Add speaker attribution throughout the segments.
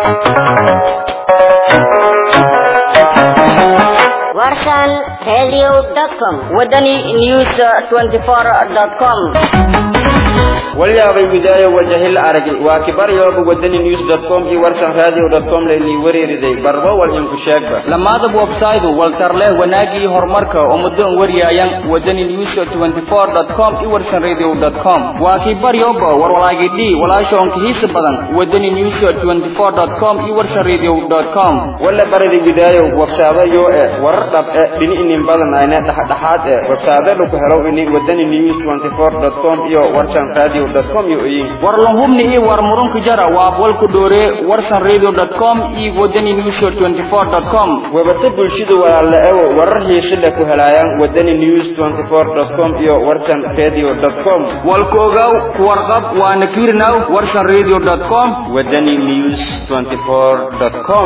Speaker 1: warsan radio.com
Speaker 2: wadani news 24.com
Speaker 3: walyaabay widaayo wajahil aragin waa kibaryooba wadani news com iyo warsan radio com laynii wareeriday barbo wal inku sheegba lamaadab websaydu waltarleh wanaagii horumarka oo muddoon wariyaayan wadani news 24com iyo warsan radio com waa kibaryoba warwalaagidhi walaashoonka hiisa badan wadani news 24com iyo warsan radio com wala barada widaayo websaadayo e warar dhab e dhini inin badan ayne dhexdhexaad e websaadada ku helo ini wadani news 24com iyo warsan radio warlahubni iyo war murunka jara waa walku dhoore warsan radio.com iyo wadani news 24.com webata bulshada walaala ewo warar xiiso leh ku helayaan wadani news 24.com iyo warsan radio.com walkoogaw ku warqab waana fiirinaw warsan radio.com wadani news 24.com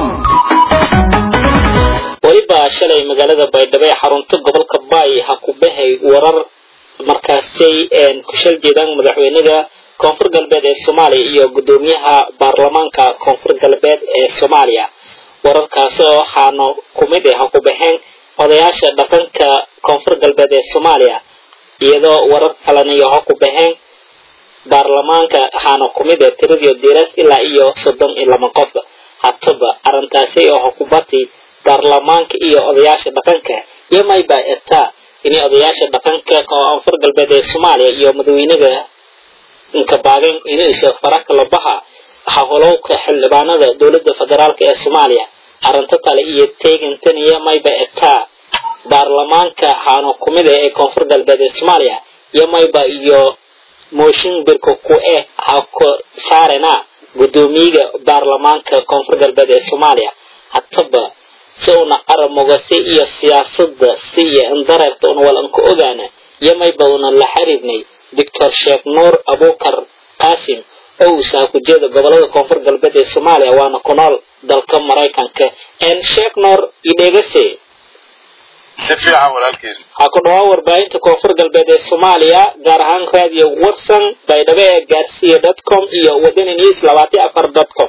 Speaker 4: weliba shalay magaalada baydhabo ee xarunta gobolka baay ha ku bahay warar markaasay ku shal jeedaan madaxweynaha koonfur galbeed ee soomaaliya iyo guddoomiyaha baarlamaanka koonfur galbeed ee soomaaliya wararkaasi oo waxaana kumid ah ha ku baxeen odayaasha dhaqanka koonfur galbeed ee soomaaliya iyadoo warar kalena iyo ha ku baxeen baarlamaanka waxaana kumid ah tiradii diras ilaa iyo soddon iyo laba qof hataba arrintaasi oo ha ku bati baarlamaanka iyo odayaasha dhaqanka iyo mayba etaa inay odayaasha dhaqanka koonfur galbeed ee soomaaliya iyo madaxweynaha inkabaagen inuusa faraka labaha hawlowka xildhibaanada dowladda federaalk ee soomaaliya arrinta kale iyo teegantan iyo mayba etaa baarlamaanka haano kumid ah ee koonfur galbeed ee soomaaliya iyo mayba iyo mooshin birka ku eh ha ku saarena guddoomiyaga baarlamaanka koonfur galbeed ee soomaaliya hataba si una qaramogase iyo siyaasadda si iyo indareerta una wal anka ogaana iyo mayba una la xiriirnay doctor sheekh nuur abukar qaasim oo uu saakujeeda gobolada koonfur galbeed ee soomaaliya waana ku nool dalka maraykanka sheekh nuur idhegase
Speaker 5: si fiican walaalkiis
Speaker 4: ha ku dhawaa warbaahinta koonfur galbeed ee soomaaliya gaar ahaan raadiyo watson baydhabo ee gaarsiya dot com iyo wadani news labaatan afar dot com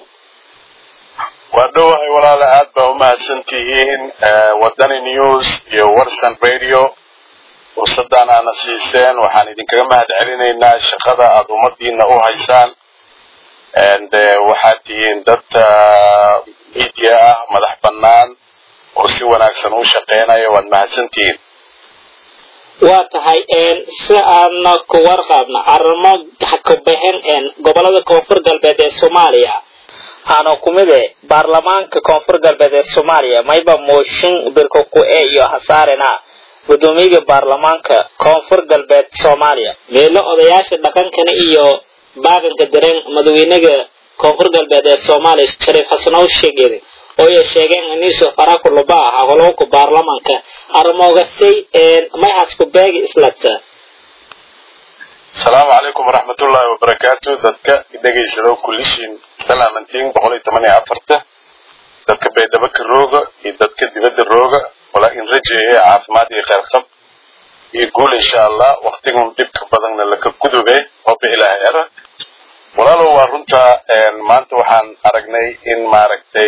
Speaker 5: waa dhowahay walaala aad baa umahadsan tihiin wadani news iyo warsan radio fursadaan aana siiseen waxaan idinkaga mahad celinaynaa shaqada aada ummadiina u haysaan waxaad tihiin dad media ah madax bannaan oo si wanaagsan u shaqeynaya waad mahadsan tihiin
Speaker 4: waa tahay si aadna ku warqaabna arrimo hakabaxen gobolada koonfur galbeed ee soomaaliya aana kumide baarlamaanka koonfur galbeed ee soomaaliya mayba mooshin birka ku e iyo hasaarena guddoomiyaga baarlamaanka koonfur galbeed soomaaliya meelo odayaasha dhaqankana iyo baaganka dareen madaxweynaga koonfur galbeed ee soomaaliya shariif xasanow sheegede oo ay sheegeen iniso faraku luba ah howlowka baarlamaanka arrimoogasay mayhasku beegi islata
Speaker 5: asalaamu calaykum waraxmatullaahi wabarakaatu dadka dhegaysado kullishiin salaamantiin boqol iyo toban iyo afarta dadka baydhabo ka rooga iyo dadka dibadda rooga walaa in rajeeye caafimaad iyo kheyrqab iyo guul insha allah waktigun dhibka badanna laka gudube oba ilaahay era walaalow waa runta maanta waxaan aragnay in maaragtay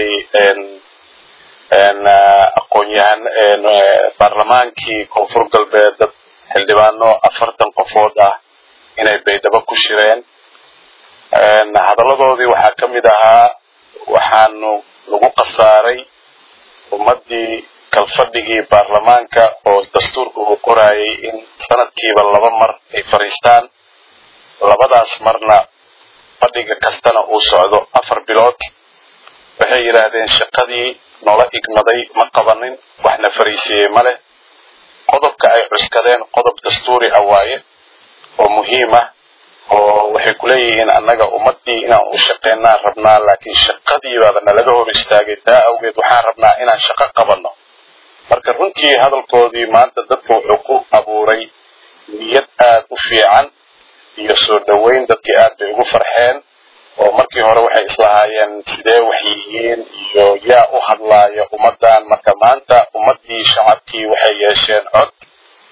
Speaker 5: aqoon-yahan baarlamaankii koonfur galbeed dad xildhibaano afartan qofood ah inay baydhabo ku shireen hadalladoodii waxaa ka mid ahaa waxaanu lagu khasaaray ummaddii kalfadhigii baarlamaanka oo dastuurka uu qorayay in sanadkiiba laba mar ay fadhiistaan labadaas marna fadhiga kastana uu socdo afar bilood waxay yidhaahdeen shaqadii noola igmaday ma qabanin waxna fariisiiyey ma leh qodobka ay cuskadeen qodob dastuuri ah waaye oo muhiim ah oo waxay ku leeyihiin annaga ummaddii inaan u shaqeynaan rabnaa laakiin shaqadiibaaba nalaga hor istaagay taa awgeed waxaan rabnaa inaan shaqo qabanno marka runtii hadalkoodii maanta dadka wuxuu ku abuuray niyad aad u fiican iyo soo dhoweyn dadkii aad bay ugu farxeen oo markii hore waxay islahaayeen sidee wax yihiin iyo yaa u hadlaaya ummaddan marka maanta ummaddii shacabkii waxay yeesheen cod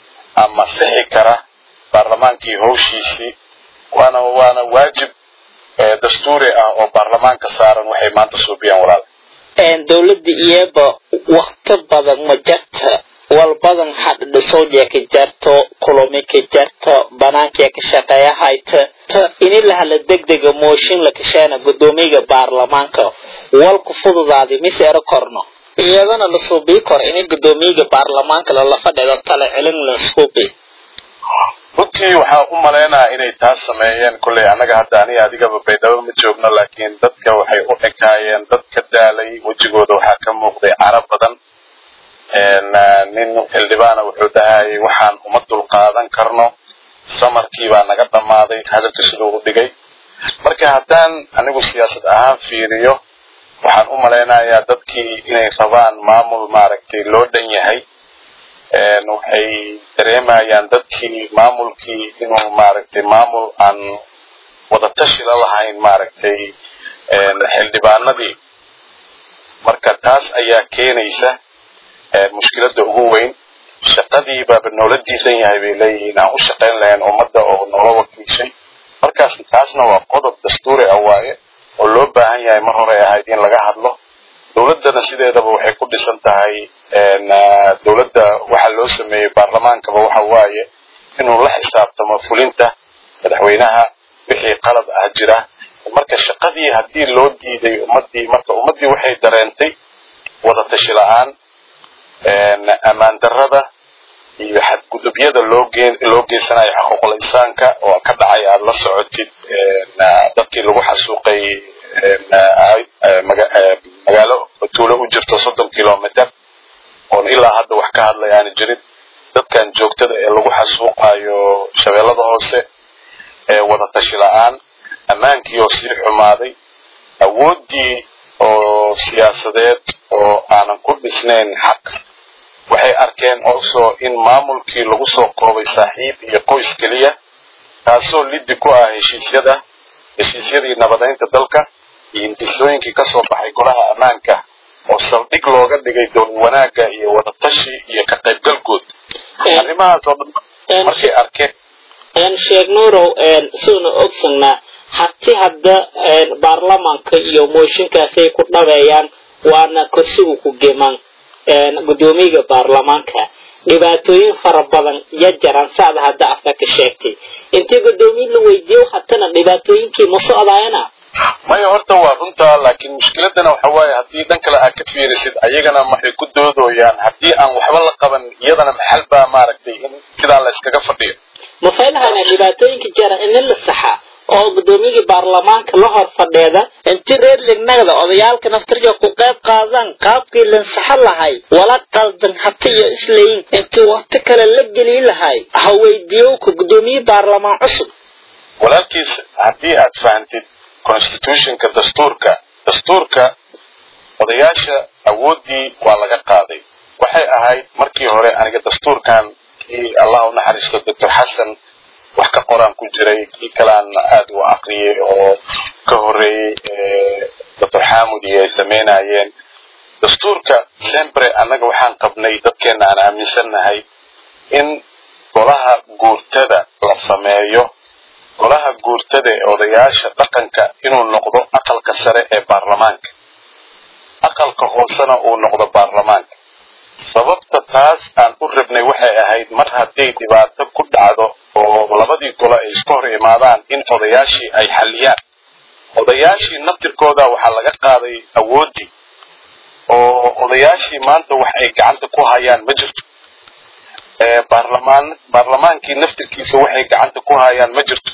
Speaker 5: ama sixi kara baarlamaankii howshiisii waana waana waajib dastuuri ah oo baarlamaanka saaran waxay maanta suubiyaan walaal
Speaker 4: dowladda iyaba wakti badan ma jarta walbadan hadhadhisowjee ka jarto kulumi ka jarto banaankee ka shaqeeya hayta ini lahala degdega mooshin la kasheena gudoomiyaga baarlamaanka walku fududaadi mise ero korno iyadana la suubii karo ini gudoomiyaga baarlamaanka lala fadhido tala celin la suubi
Speaker 5: runtii waxaa u malaynaya inay taas sameeyeen kolley annaga hadda aniga adigaba baydhabo ma joogno laakiin dadka waxay u ekaayeen dad ka daalay wejigooda waxaa ka muuqday cara badan nin xildhibaana wuxuu dhahayay waxaan uma dulqaadan karno samarkii baa naga dhammaaday hadalka siduu u dhigay marka haddaan anigu siyaasad ahaan fiiriyo waxaan u malaynayaa dadkii inay rabaan maamul maaragtay loo dhan yahay waxay dareemayaan dadkii maamulkii inuu maaragtay maamul aan wadatashi la lahayn maaragtay xildhibaanadii marka taas ayaa keenaysa mushkiladda ugu weyn shaqadii baaba noola diidan yahay bay leeyihiin aan u shaqayn lahayn ummadda oo noola wakiishay markaas taasna waa qodob dastuuri ah waaye oo loo baahan yahay mar hore ahayd in laga hadlo dowladdana sideedaba waxay ku dhisan tahay dowladda waxa loo sameeyey baarlamaankaba waxa waaye inuu la xisaabtamo fulinta madaxweynaha wixii qalad ah jira marka shaqadii haddii loo diiday ummaddii marka ummaddii waxay dareentay wadatashi la-aan ammaan darrada iyo xadgudubyada loo geen loo geysanayo xuquuqul insaanka oo ka dhacay aada la socotid dadkii lagu xasuuqay magaalo tuulo u jirto soddon kilometer oon ilaa hadda wax ka hadlay aana jirin dadkan joogtada ee lagu xasuuqayo shabeellada hoose ee wadatashi la-aan ammaankii oo sii xumaaday awooddii oo siyaasadeed oo aanan ku dhisnayn xaq waxay arkeen also in maamulkii lagu soo koobay saaxiib iyo qoys keliya taasoo liddi ku ah heshiisyada heshiisyadii nabadaynta dalka iyo intisooyinkii ka soo baxay golaha ammaanka oo saldhig looga dhigay dowlad wanaagga iyo wadatashi iyo ka qaybgalkood arrimahaas oo dhan markay arkeen
Speaker 4: sheekh nuurow siuna ogsanaa hati hadda baarlamaanka iyo mooshinkaasay ku dhabeeyaan waana kursigu ku geman gudoomiyaga baarlamaanka dhibaatooyin fara badan ya jaran sacda hadda afka ka sheegtay intii gudoomiye la weydiiyo hatana dhibaatooyinkii ma socdaayana
Speaker 5: maya horta waa runtaa laakiin mushkiladana waxa waaye haddii dhan kale aad ka fiirisid ayagana maxay ku doodooyaan haddii aan waxba la qaban iyadana maxal baa maaragtay in sidaa la iskaga fadhiyo
Speaker 4: ma faylahayna dhibaatooyinka jara in la saxa oo gudoomiyagii baarlamaanka la hor fadheeda intii reer lignagda odayaalka naftirka ku qayb qaadaan qaabkii lansaxo lahay wala qaldan hati iyo islayin intii waqti kale la geli lahay ha weydiiyowka gudoomiye baarlamaan cusub
Speaker 5: walaalkiis haddii aad fahantid constitutionka dastuurka dastuurka odayaasha awooddii waa laga qaaday waxay ahayd markii hore aniga dastuurkan kii allah u naxariisto doctor xasan wax ka qoraan ku jiray kii kalean aada u aqriyay oo ka horreeyey doctor xamud iyo ay samaynayeen dastuurka sempre annaga waxaan qabnay dadkeena aan aaminsannahay in golaha guurtada la sameeyo golaha guurtada ee odayaasha dhaqanka inuu noqdo aqalka sare ee baarlamaanka aqalka hoosena uu noqdo baarlamaanka sababta taas aan u rabnay waxay ahayd mar hadday dhibaato ku dhacdo oo labadii golo ay iska hor imaadaan in odayaashii ay xalliyaan odayaashii naftirkooda waxaa laga qaaday awooddii oo odayaashii maanta wax ay gacanta ku hayaan ma jirto baarlamaan baarlamaankii naftirkiisa waxay gacanta ku hayaan ma jirto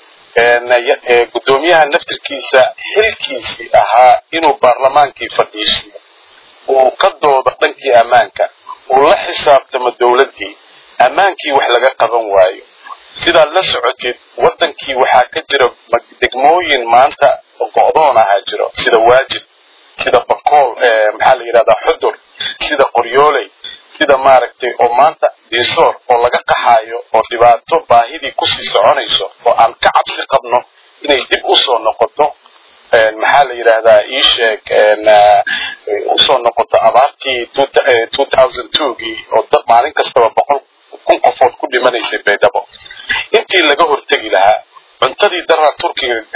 Speaker 5: gudoomiyaha naftirkiisa xilkiisii ahaa inuu baarlamaankii fadhiisiyo uu ka doodo dhankii ammaanka uu la xisaabtamo dowladdii ammaankii wax laga qaban waayo sidaad la socotid waddankii waxaa ka jira degmooyin maanta go'doon ahaa jiro sida waajib sida bakool maxaa la yidhahdaa xudur sida qoryooley sida maaragtay oo maanta diisoor oo laga qaxaayo oo dhibaato baahidii kusii soconayso oo aan ka cabsi qabno inay dib usoo noqoto maxaa la yidhaahdaa ii sheeg usoo noqoto abaartii gii oo dad maalin kastaba boqol kun qofood ku dhimanaysay baydhabo intii laga hortegi lahaa cuntadii daraa turkiga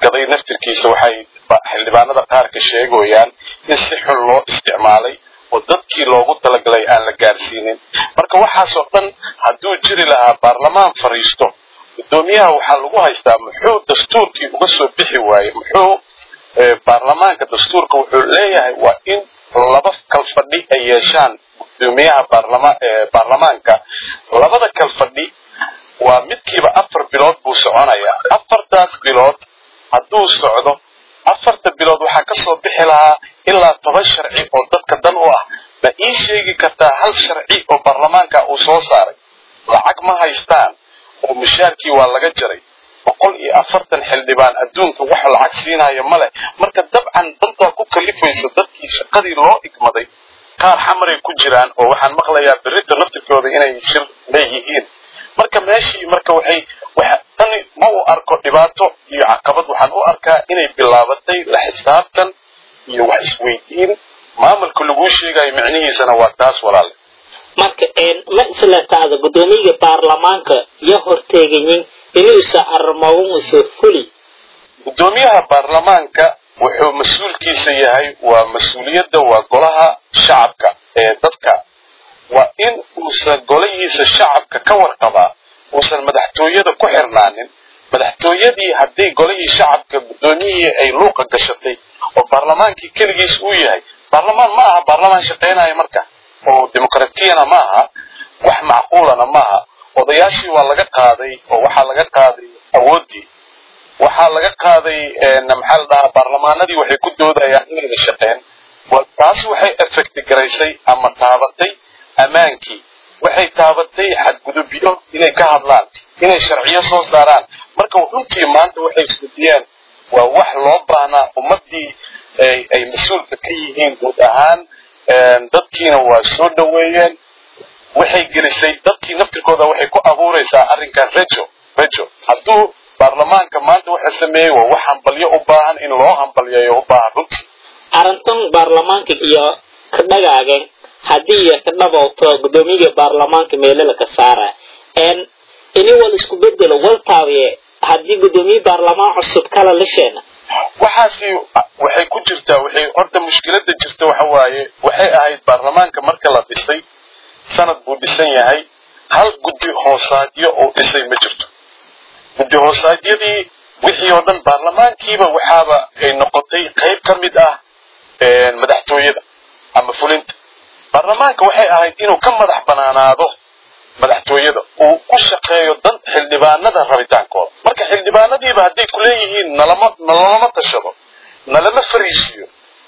Speaker 5: gaday naftirkiisa waxay xildhibaanada qaar ka sheegayaan in si xun loo isticmaalay oo dadkii loogu talagalay aan la gaarsiinin marka waxaasoo dhan hadduu jiri lahaa baarlamaan fariisto guddoomiyaha waxaa lagu haystaa muxuu dastuurkii uga soo bixi waaye muxuu baarlamaanka dastuurka wuxuu leeyahay waa in laba kalfadhi ay yeeshaan guddoomiyaha baarlamaanka labada kalfadhi waa midkiiba afar bilood buu soconayaa afartaas bilood hadduu socdo afarta bilood waxaa ka soo bixi lahaa ilaa toban sharci oo dadka dan u ah ma ii sheegi kartaa hal sharci oo baarlamaanka uu soo saaray lacag ma haystaan oo mushaarkii waa laga jaray boqol iyo afartan xildhibaan adduunka wax lacag siinaya ma leh marka dabcan dantaa ku kalifaysa dadkii shaqadii loo igmaday qaar xamaray ku jiraan oo waxaan maqlayaa berrita naftirkooda inay shir leeyihiin marka meeshii marka waxay tani ma u arko dhibaato iyo caqabad waxaan u arkaa inay bilaabatay la xisaabtan iyo wax isweydiin maamulka laguu sheegayo micnihiisana waa taas walaale
Speaker 4: marka ma isla taada guddoomiyaga baarlamaanka iyo horteegayin inuusa arrimowuusa fuli
Speaker 5: guddoomiyaha baarlamaanka wuxuu mas-uulkiisa yahay waa mas-uuliyadda waa golaha shacabka ee dadka waa in uusan golahiisa shacabka ka warqabaa uusan madaxtooyada ku xirnaanin madaxtooyadii hadday golihii shacabka guddoomiyihii ay luuqa gashatay oo baarlamaankii keligiis uu yahay baarlamaan ma aha baarlamaan shaqaynaya marka oo dimuqratiyana ma aha wax macquulana ma aha odayaashii waa laga qaaday oo waxaa laga qaaday awooddii waxaa laga qaaday maxaa la dhahaa baarlamaanadii waxay ku doodayaan inayna shaqeen taas waxay effecti garaysay ama taabatay ammaankii waxay taabatay xadgudubyo inay ka hadlaan inay sharciyo soo saaraan marka runtii maanta waxay fudiyeen waa wax loo baahnaa ummaddii ay mas-uulka ka yihiin guud ahaan dadkiina waa soo dhoweeyeen waxay gelisay dadkii naftirkooda waxay ku abuuraysaa arrinkan rejo rejo hadduu baarlamaanka maanta waxa sameeyey waa wax hambalyo u baahan in loo hambalyeeyo u baahan runtii
Speaker 4: arrintan baarlamaanka iyo ka dhagaageen haddii iyo ka dhabowto guddoomiyaga baarlamaanka meelala ka saara ini wal isku bedelo wal taabiye haddii guddoomiye baarlamaan cusub kala lisheena
Speaker 5: waxaasi waxay ku jirtaa waxay horta mushkilada jirta waxa waaye waxay ahayd baarlamaanka marka la dhisay sanad buu dhisan yahay hal guddi hoosaadyo oo dhisay ma jirto guddi hoosaadyadii wixii oo dhan baarlamaankiiba waxaaba ay noqotay qayb ka mid ah madaxtooyada ama fulinta baarlamaanka waxay ahayd inuu ka madax banaanaado madaxtooyada uu ku shaqeeyo dan xildhibaanada rabitaankooda marka xildhibaanadiiba hadday kuleeyihiin nalama nalalama tashado nalama fariisiyo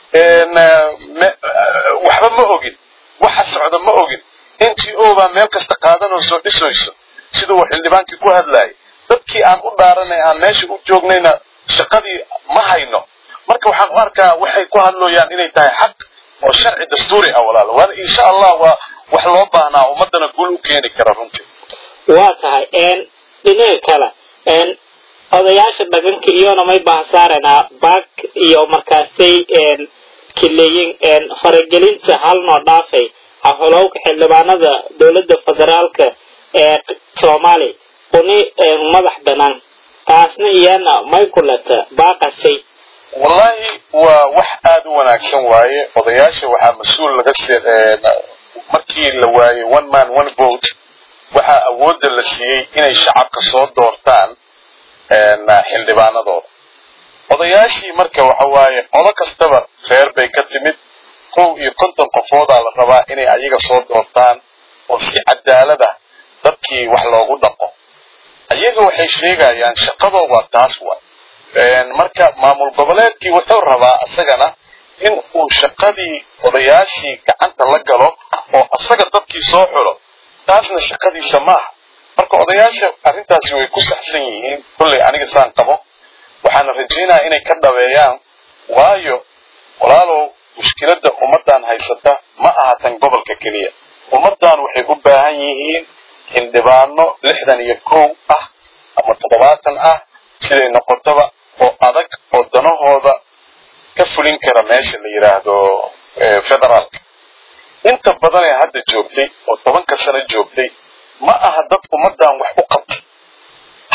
Speaker 5: waxba ma ogin waxa socda ma ogin n t o baa meel kasta qaadanoo soo dhisayso sida uu xildhibaankii ku hadlayay dadkii aan u dhaaranay aan meesha u joognayna shaqadii ma hayno marka waxaan u arkaa waxay ku hadlooyaan inay tahay xaq oo sharci dastuuri ah walaalo waana insha allah waa wax loo baahnaa ummadana guul u keeni kara runtii
Speaker 4: waa tahay dhinaga kale odayaasha dhaqanka iyona may bahasaaranaa baag iyo markaasay kileeyin faragelinta hal noo dhaafay hahulowka xildhibaanada dowladda federaalka ee soomaaliya uni madax banaan taasna iyana may kulata baaqasay
Speaker 5: wallahi waa wax aada u wanaagsan waaye odayaasha waxaa mas-uul laga markii la waayey one man one vote waxaa awoodda la siiyey inay shacabka soo doortaan xildhibaanadooda odayaashii marka waxa waaye qolo kastaba reer bay ka timid kow iyo konton qofoodaa la rabaa inay ayaga soo doortaan oo si cadaalada dadkii wax loogu dhaqo ayaga waxay sheegayaan shaqadoo waa taas wa marka maamul goboleedkii wuxuu rabaa isagana in uu shaqadii odayaashii gacanta la galo oo asaga dadkii soo xulo taasna shaqadiisa maaha marka odayaasha arrintaasi way ku saxsan yihiin kolley aniga saan qabo waxaana rajaynaya inay ka dhabeeyaan waayo walaalow mushkiladda ummaddan haysata ma aha tan gobolka keliya ummaddan waxay u baahan yihiin xildhibaano lixdan iyo kow ah ama toddobaatan ah siday noqotaba oo adag oo danahooda ka fulin kara meesha la yidhaahdo federaalka inta badan ee hadda joogtay oo tobanka sano joogtay ma aha dad ummaddan wax u qabtay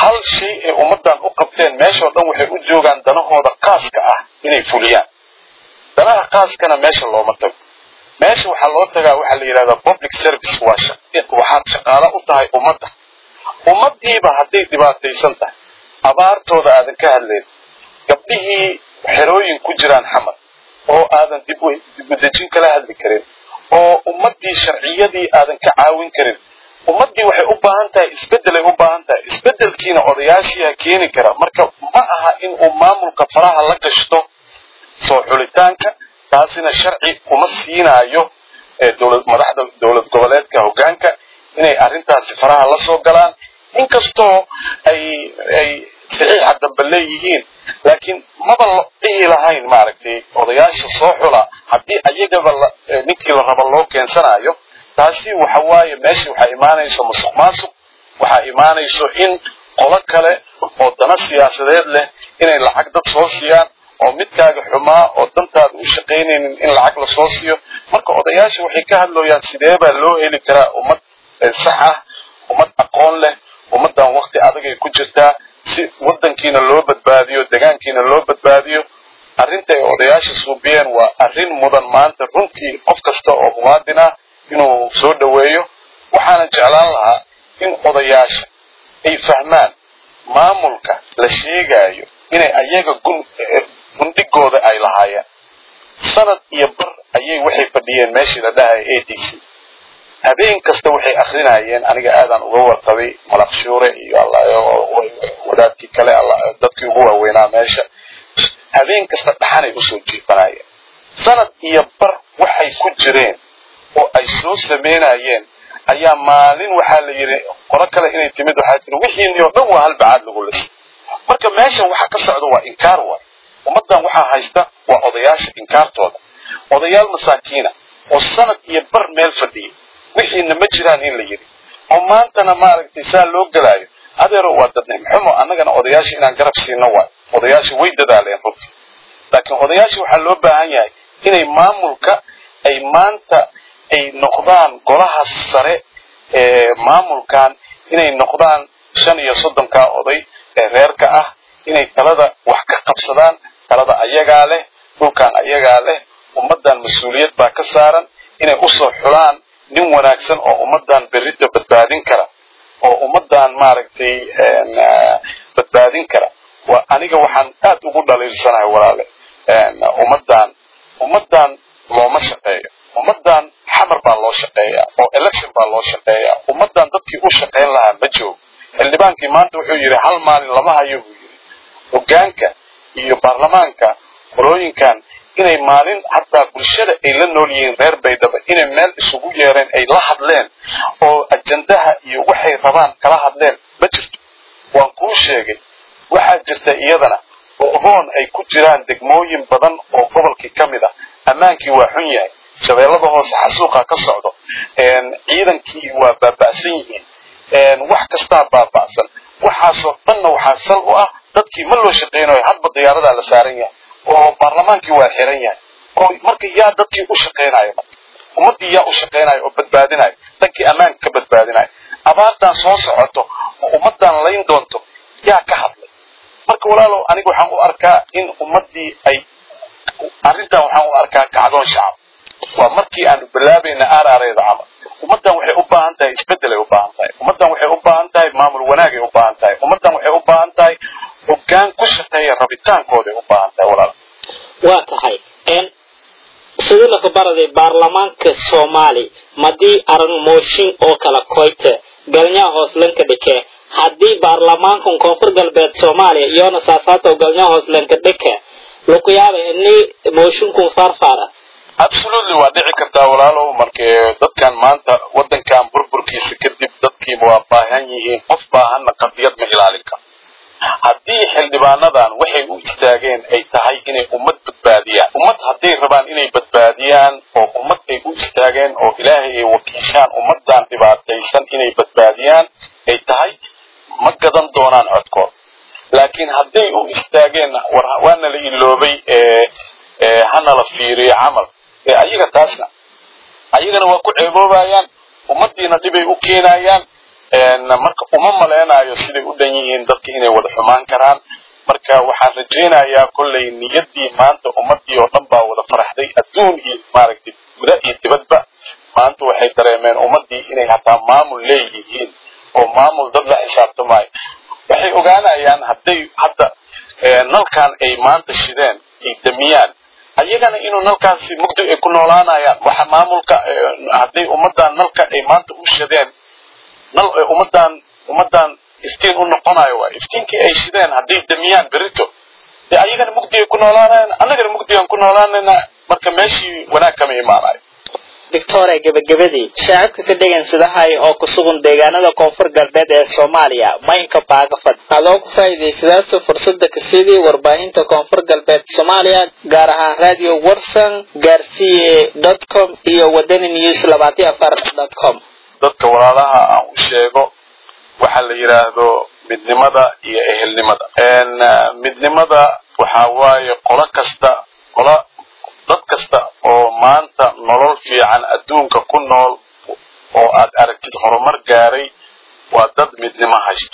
Speaker 5: hal shay ay ummaddan u qabteen meeshao dhan waxay u joogaan danahooda khaaska ah inay fuliyaan danaha khaaskana meesha looma tago meesha waxaa loo tagaa waxaa la yidhahdaa public service waa waxaad shaqaalo u tahay ummadda ummaddiiba hadday dhibaataysan tahay abaartooda aadan ka hadlayn gabdhihii xerooyin ku jiraan xamar oo aadan dibudejin kala hadli karin oo ummaddii sharciyadii aadan ka caawin karin ummaddii waxay u baahan tahay isbeddelay u baahan tahay isbeddelkiina odayaashiiha keeni kara marka ma aha in uu maamulka faraha la gashto soo xulitaanka taasina sharci uma siinaayo dowlad madaxda dowlad goboleedka hoggaanka inay arrintaasi faraha la soo galaan inkastoo ay ay saxiixa dambe leeyihiin laakiin maba la dhihi lahayn maaragtay odayaasha soo xula haddii ayagaba ninkii la rabo loo keensanayo taasi waxa waaye meesha waxaa imaanayso musuq maasuq waxaa imaanayso in qolo kale oo dana siyaasadeed leh inay lacag dad soo siiyaan oo midkaaga xumaa oo dantaada u shaqaynaynin in lacag lasoo siiyo marka odayaasha waxay ka hadlooyaan sidee baa loo heli karaa ummad sax ah ummad aqoon leh ummaddan wakti adagay ku jirtaa si waddankiina loo badbaadiyo degaankiina loo badbaadiyo arrinta ay odayaasha suubiyeen waa arrin mudan maanta runtii qof kasta oo muwaadin ah inuu soo dhoweeyo waxaana jeclaan lahaa in odayaasha ay fahmaan maamulka la sheegaayo inay ayaga gun gundhigooda ay lahaayeen sanad iyo bar ayay waxay fadhiyeen meeshii la dhahaya a d c habeen kasta waxay akrinayeen aniga aadaan uga warqabay malaqshuure iyo wadaadkii kale dadkii ugu waaweynaa meesha habeen kasta dhaxanay usoo jiifanayeen sanad iyo bar waxay ku jireen oo ay soo samaynayeen ayaa maalin waxaa la yidhi qolo kale inay timid waxaa tiri wixiini oo dhan waa hal bacaad lagu lisa marka meeshan waxa ka socda waa inkaar waay ummaddan waxaa haysta waa odayaasha inkaartooda odayaal masaakiina oo sanad iyo bar meel fadhiya wixiina ma jiraan in la yidhi oo maantana maaragtay saa loo gelaayo adeero waa dadnimxumo annagana odayaasha inaan garab siino waay odayaasha way dadaaleen runtii laakiin odayaasha waxaa loo baahan yahay inay maamulka ay maanta ay noqdaan golaha sare ee maamulkan inay noqdaan shan iyo soddonkaa oday ee reerka ah inay talada wax ka qabsadaan talada ayagaa leh dhulkan ayagaa leh ummaddan mas-uuliyad baa ka saaran inay usoo xulaan nin wanaagsan oo ummaddan berrita badbaadin kara oo ummaddan maaragtay badbaadin kara waa aniga waxaan aad ugu dhaliilsanahay walaale ummaddan ummaddan looma shaqeeyo ummaddan xamar baa loo shaqeeyaa oo election baa loo shaqeeyaa ummaddan dadkii u shaqayn lahaa ma joogo xildhibaankii maanta wuxuu yidhi hal maalin lama hayo buu yidhi hoggaanka iyo baarlamaanka qolooyinkan inay maalin hataa bulshada ay la nool yihiin reer baydhaba inay meel isugu yeereen ay la hadleen oo ajandaha iyo waxay rabaan kala hadleen ma jirto waan kuu sheegay waxaa jirta iyadana oo hoon ay ku jiraan degmooyin badan oo gobolkii ka mid ah ammaankii waa xun yahay shabeellada hoose xasuuqa ka socdo ciidankii waa baaba'san yihiin wax kastaa baaba'san waxaasoo dhanna waxaa sal u ah dadkii ma loo shaqaynayo hadba diyaaradaa la saaran yahay oo baarlamaankii waa xiran yahay oo marka yaa dadkii u shaqaynayo marka ummaddii yaa u shaqaynayo oo badbaadinayo dankii ammaanka ka badbaadinayo abaartan soo socoto oo ummaddan layn doonto yaa ka hadlay marka walaalow aniga waxaan u arkaa in ummaddii ay arrintan waxaan u arkaa kacdoon shacab waa markii aanu bilaabayna aaraareeda camal ummaddan waxay u baahan tahay isbeddelay u baahan tahay ummaddan waxay u baahan tahay maamul wanaagay u baahan tahay ummaddan waxay u baahan tahay hoggaan ku shaqeeya rabitaankooday u baahan tahay walaal
Speaker 4: waa tahay sidii laka baraday baarlamaanka soomaali madii aran mooshin oo kala koyte galnyaa hooslanka dhike haddii baarlamaankan koonfur galbeed soomaaliya iyona saasaato galnyaa hooslanka dhike lukuyaaba ini mooshinkun farfara
Speaker 5: absolutely waa dhici kartaa walaalow markee dadkan maanta waddankan burburkiisa kadib dadkii waa baahan yihiin qof baahanna qadiyad ma ilaalin karo haddii xildhibaanadan waxay u istaageen ay tahay inay ummad badbaadiyaan ummad hadday rabaan inay badbaadiyaan oo ummad ay u istaageen oo ilaahay ay wakiishaan ummaddan dhibaataysan inay badbaadiyaan ay tahay ma gadan doonaan codkood laakiin hadday u istaageen waana la iloobay hana la fiiriyo camal ee ayaga taasna ayagana waa ku ceeboobayaan ummaddiina dhibay u keenayaan marka uma maleynayo siday u dhan yihiin dadka inay wada xumaan karaan marka waxaan rajaynayaa kollay niyaddii maanta ummadii oo dhan baa wada faraxday adduun iyo maaragtay guda iyo dibadba maanta waxay dareemeen ummadii inay hataa maamul leeyihiin oo maamul dad la xisaabtamaayo waxay ogaanayaan hadday hadda nalkan ay maanta shideen ay damiyaan ayagana inuu nalkaasi mugdi ay ku noolaanayaan waxa maamulka hadday ummadan nalka ay maanta u shideen nal ummadan ummadan iftiin u noqonayo waay iftiinkii ay shideen hadday damiyaan berito dee ayagana mugdi ay ku noolaanayaan annagana mugdi aan ku noolaanayna marka meeshii wanaag kama imaanayo
Speaker 4: doctore gebagabadii shaacibka ka dhegansadahay oo ku sugan deegaanada koonfur galbeed ee soomaaliya maynka baagafad adoo ku faa'iidaysadaasa fursada kasidii warbaahinta koonfur galbeed soomaaliya gaar ahaan radio warsan gaarsiye dot com iyo wadani news labaatiyo afar dot com
Speaker 5: dadka walaalaha aan u sheego waxa la yidhaahdo midnimada iyo ehelnimada midnimada waxa waaye qolo kasta qola dad kasta oo maanta nolol fiican adduunka ku nool oo aad aragtid horumar gaaray waa dad midnimo haysto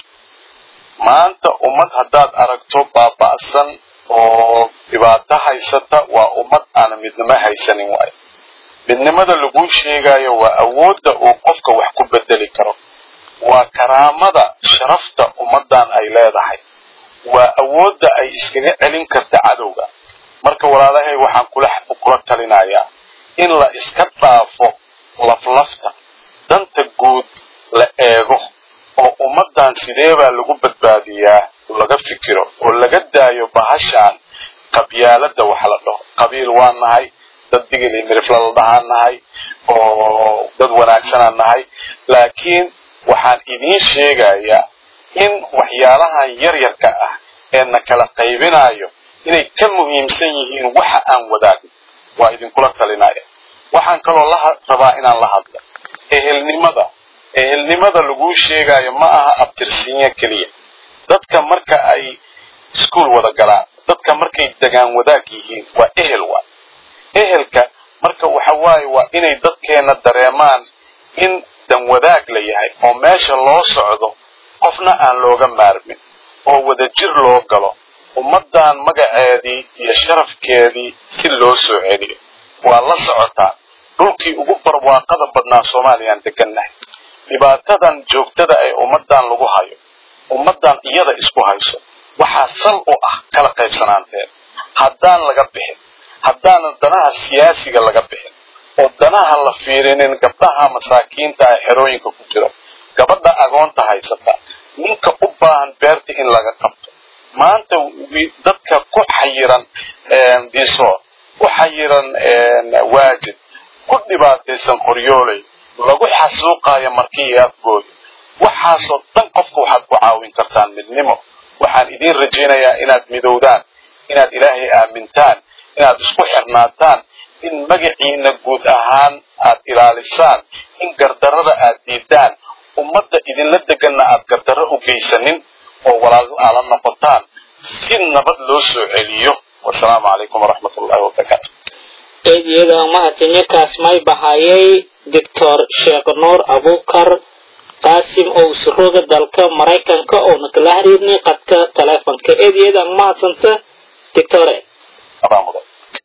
Speaker 5: maanta ummad haddaad aragto baaba'san oo dhibaato haysata waa ummad aan midnimo haysanin waayo midnimada laguu sheegayo waa awoodda uu qofka wax ku bedeli karo waa karaamada sharafta ummaddan ay leedahay waa awoodda ay iskaga celin karta cadowga marka walaalahay waxaan kula kula talinayaa in la iska dhaafo laflafta danta guud la eego oo ummaddan sidee baa lagu badbaadiyaa laga fikiro oo laga daayo bahashaan qabyaaladda wax la dhaho qabiil waa nahay dad digil iyo mirifla la dhahaan nahay oo dad wanaagsanaan nahay laakiin waxaan idiin sheegayaa in waxyaalahan yaryarka ah ee na kala qaybinayo inay ka muhiimsan yihiin waxa aan wadaagno waa idinkula talinaya waxaan kaloo la rabaa inaan la hadlo ehelnimada ehelnimada laguu sheegayo ma aha abtirsiinyo keliya dadka marka ay iskuol wada galaan dadka markay degaan wadaag yihiin waa ehel waa ehelka marka waxa waaye waa inay dadkeena dareemaan in dan wadaag la yahay oo meesha loo socdo qofna aan looga maarmin oo wadajir loo galo ummaddan magaceedii iyo sharafkeedii si loo soo celiyo waa la socotaa dhulkii ugu barwaaqada badnaa soomaaliyaan degannahay dhibaatadan joogtada ee ummaddan lagu hayo ummaddan iyada isku hayso waxaa sal u ah kala qaybsanaanteed haddaan laga bixin haddaanan danaha siyaasiga laga bixin oo danaha la fiirinin gabdhaha masaakiinta ee xerooyinka ku jiro gabadha agoonta haysata ninka u baahan beerta in laga qabto maanta dadka ku xayiran diisoor ku xayiran waajid ku dhibaataysan qoryooley lagu xasuuqayo markii afgooda waxaasoo dhan qofka waxaad ku caawin kartaan midnimo waxaan idiin rajaynayaa inaad midowdaan inaad ilaahay aamintaan inaad isku xirnaataan in magaciina guud ahaan aad ilaalisaan in gardarrada aad diidaan ummadda idinla deganna aad gardarro u geysanin oo walaal aala noqotaan si nabad loo soo celiyo wasalaamu calaykum waraxmat ullahi wabarakaatu
Speaker 4: eedyada mahadsanyokaas may bahayay doctor sheekh nuur abukar qaasim oo usurooga dalka maraykanka oona kala xiriirnay qadka taleefonka eedyada mahadsanta doctore
Speaker 5: abaa mudan